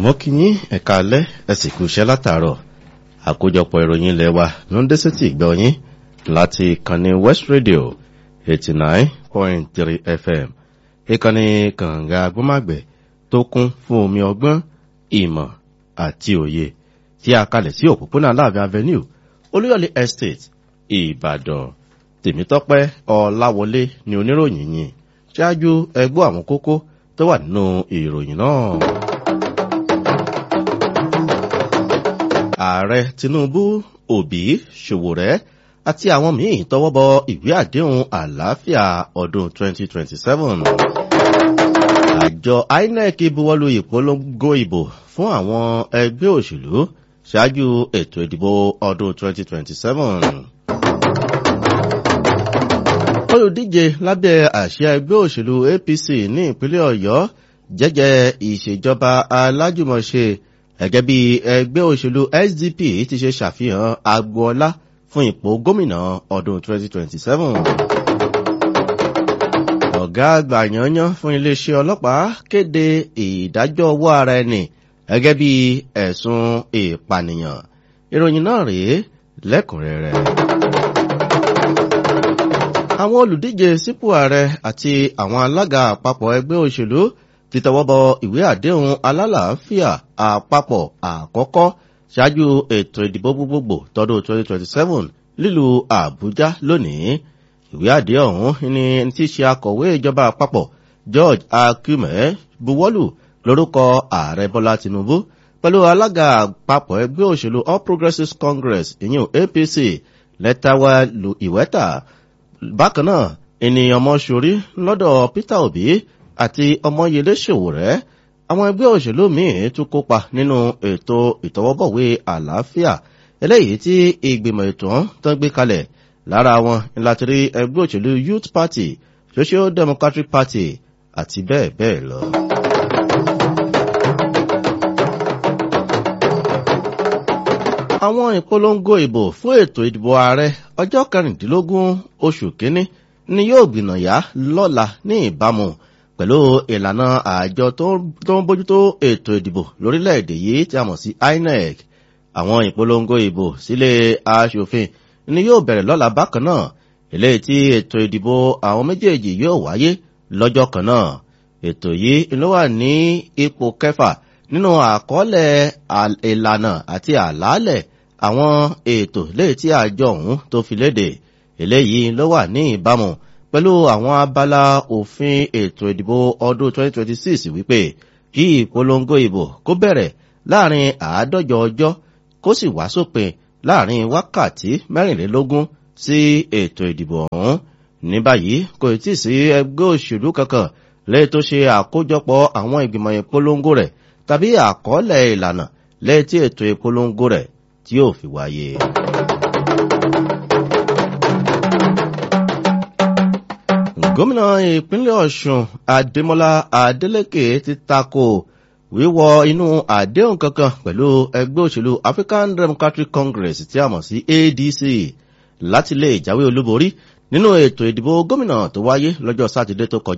mọ́kínyín ẹ̀ka alẹ́ ẹ̀sìn kú iṣẹ́ látàárọ̀ àkójọpọ̀ ìròyìn ilẹ̀ wa ló ń dé sétí ìgbọ́ yín láti ìkànnì west radio eighty nine point three fm ìkànnì kànga agbọ́màgbẹ̀ tó kún fún omi ọgbọ́n ìmọ̀ àti òye tí a kalẹ̀ sí òpópónà láàbẹ̀ avenue olúyọ̀lé estate ìbàdàn tèmítọ́pẹ́ ọláwọlé ni oníròyìn yìí ṣáájú ẹgbọ́ àwọn kókó tó wà nínú ìròyìn náà. ààrẹ tinubu òbí ṣòwòrẹ́ àti àwọn míì tọwọ́ bọ ìwé àdéhùn àlàáfíà ọdún 2027. àjọ inec buwọ́lu ìpolongo ìbò fún àwọn ẹgbẹ́ òṣèlú ṣáájú ètò ìdìbò ọdún 2027. olùdíje lábẹ́ àṣẹ ẹgbẹ́ òṣèlú apc ní ìpínlẹ̀ ọ̀yọ́ jẹ́jẹ́ ìṣèjọba alájùmọ̀ṣe gẹ́gẹ́ bí ẹgbẹ́ òṣèlú sdp ti ṣe ṣàfihàn agboola fún ipò gómìnà ọdún 2027. ọ̀gá àgbà yanyan fún iléeṣẹ́ ọlọ́pàá kéde ìdájọ́ owó ara ẹni gẹ́gẹ́ bí ẹ̀sùn ìpànìyàn ìròyìn náà rèé lẹ́kùnrẹ́rẹ́. àwọn olùdíje sípò ààrẹ àti àwọn alága àpapọ̀ ẹgbẹ́ òṣèlú ti tọwọ́ bọ ìwé àdéhùn alálàáfíà àpapọ̀ àkọ́kọ́ ṣáájú ètò ìdìbò gbogbogbò tọdún 2027 lílu àbújá lónìí ìwé àdéhùn ọ̀hún ni tí ṣe akọ̀wé ìjọba àpapọ̀ george akume buwọ́lù lórúkọ ààrẹ bọ́lá tinubu pẹ̀lú alága àpapọ̀ ẹgbẹ́ òṣèlú all progressives congress ìyún apc lẹ́tàwá lu ìwẹ́ta bákan náà ènìyàn mọ́ṣorí lọ́dọ̀ peter obi àti ọmọyẹlé ṣòwòrẹ́ àwọn ẹgbẹ́ òṣèlú míì tún kópa nínú ètò ìtọwọ́bọ̀wé àlàáfíà eléyìí tí ìgbìmọ̀ ètò tó ń gbé kalẹ̀ lára wọn láti rí ẹgbẹ́ òṣèlú youth party social democratic party àti bẹ́ẹ̀ bẹ́ẹ̀ lọ. àwọn ìpolongo ìbò fún ètò ìdìbò ààrẹ ọjọ́ kẹrìndínlógún oṣù kínní ni yóò gbìnàyà lọ́la ní ìbámu pẹ̀lú ìlànà àjọ tó ń bójútó ètò ìdìbò lórílẹ̀‐èdè yìí tí a mọ̀ sí inec àwọn ìpolongo ìbò sílé aṣòfin ni yóò bẹ̀rẹ̀ lọ́la bákan náà eléyìí tí ètò ìdìbò àwọn méjèèjì yóò wáyé lọ́jọ́ kan náà ètò yìí ló wà ní ipò kẹfà nínú àkọọ́lẹ̀ ìlànà àti àlàálẹ̀ àwọn ètò léyìí tí àjọ ọ̀hún tó fi léde eléyìí ló wà ní ìbámu pẹ̀lú àwọn abala òfin ètò ìdìbò ọdún 2026 wípé kí ìpolongo ìbò kó bẹ̀rẹ̀ láàrin àádọ́jọ ọjọ́ kó sì wá sópin láàrin wákàtí mẹ́rìnlélógún sí ètò ìdìbò ọ̀hún ní báyìí kò tí ì sí ẹgbẹ́ òṣèlú kankan lẹ́yìn tó ṣe àkójọpọ̀ àwọn ìgbìmọ̀ ìpolongo rẹ̀ tàbí àkọọ́lẹ̀ ìlànà lẹ́yìn tí ètò ìpolongo rẹ̀ tí yóò fi wáyé. gómìnà ìpínlẹ̀ ọ̀sùn adémọlá adélèké ti tako wíwọ inú àdéhùn kankan pẹ̀lú ẹgbẹ́ òṣèlú african democratic congress tí a mọ̀ sí adc láti lè jáwé olúborí nínú ètò ìdìbò gómìnà tó wáyé lọ́jọ́ sátidé tó kọjá.